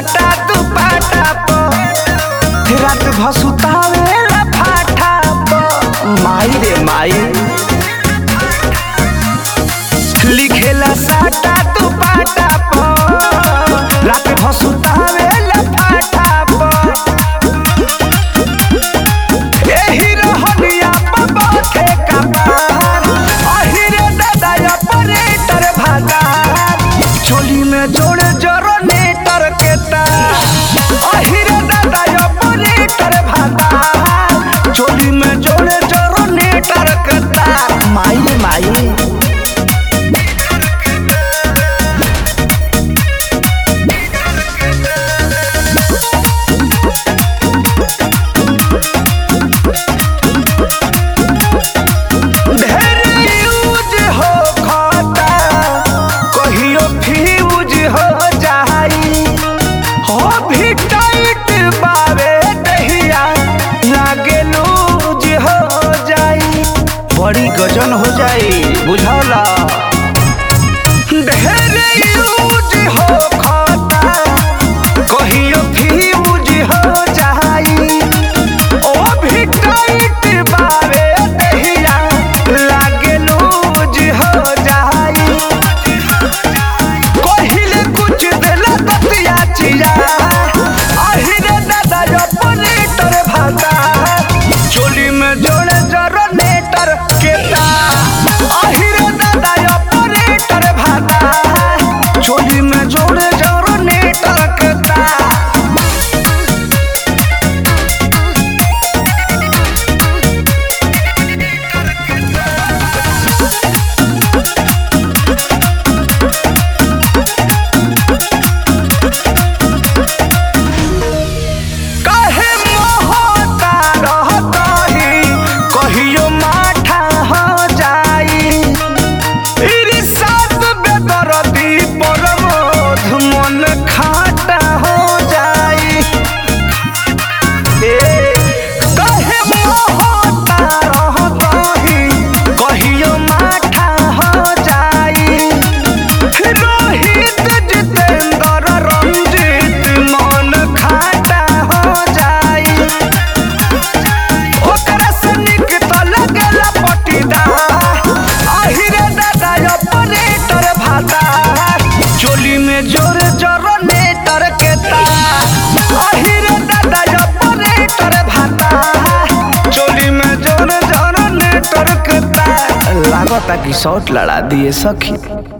साटा दुपाटा प रात भसुतावेला फाटा प माई रे माई लिखेला साटा दुपाटा प रात भसुतावेला फाटा प एही रहनिया प बाथे कपार अहिरे दादा ऑपरेटर भागार चोली में जोड़े जरो नेटर के तार अहिरे दादा ऑपरेटर भागार चोली में जोड़े जरो नेटर के तार माई रे माई ढेर यूज हो खाता कहियो फ्यूज हो जाई हो भी टाइट बावे दहिया लागे लूज हो जाई बड़ी गजन हो जाई बुझौला ढेर यूज हो खाता कहियो फ्यूज हो जाई ओ भी टाइट बावे दहिया लागे लूज हो जाई कहिले कुछ देला दतिया चिया अहिरे दादा ऑपरेटर भाता चोली में जोड़े जरो नेटर के तार अहिरे दादा ऑपरेटर भाता चोली में जोड़े जरो नेटर के तार काहे मोहता रहतही कहियो माठा हो जाई इरी सात बेदरदी परमोध मन खाटा हो जाई ए काहे मोहता रहतही कहियो माठा हो जाई रोहित जितेंद्र रंजीत मन खाटा हो जाई ओकरा से निक तो लगेला पटीदार अहिरे दादा ऑपरेटर भाता चोली में जोर जोर नेटर के तार अहिरे दादा ऑपरेटर भाता चोली में जोर जोर नेटर के तार लागता कि शॉट लड़ा दिए सखी